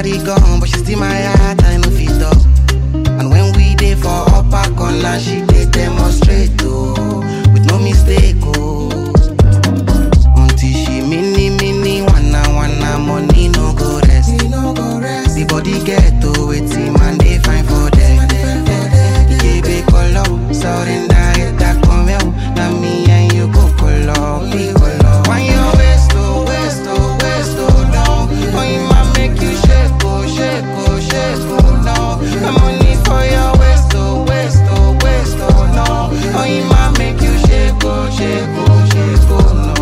carry gun, but she still my heart, I no fit up. And when we dey for upper corner, she dey demonstrate oh, with no mistake oh. Until she mini mini wanna wanna money no go rest. The body get to wetin man dey fine for there. Ikebe kolo, surrender it that come here. Na me and you go kolo, be kolo. When you waist oh waist oh waist oh down, when you man make you shake oh shake oh shake oh no. The money for your waist oh waist oh waist oh no. When you man make you shake oh shake oh shake oh no.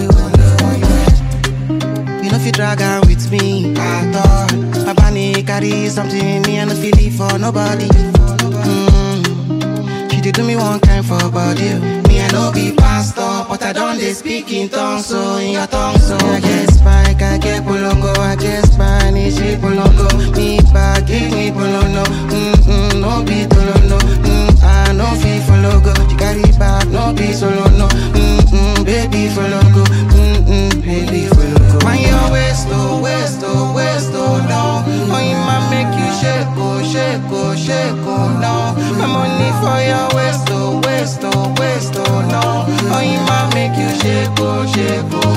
You know if you drag her with me at all. My body carry something me and no feel it for nobody. Mm. She did do me one kind for body. Me I no be pastor, but I don't dey speak in tongues, so in your tongue, so I get spike, I get polongo, I get Spanish, she polongo. Me back, give me polono. Mm mm, no be tolono. Mm, I no feel follow go. She carry back, no be solo no. Mm mm, baby follow go. Mm mm, baby follow go. When your waist oh waist oh waist oh no. When you man make you shake oh shake oh shake oh no. My money for your waist oh waist oh waist oh no. When you man make you shake oh shake oh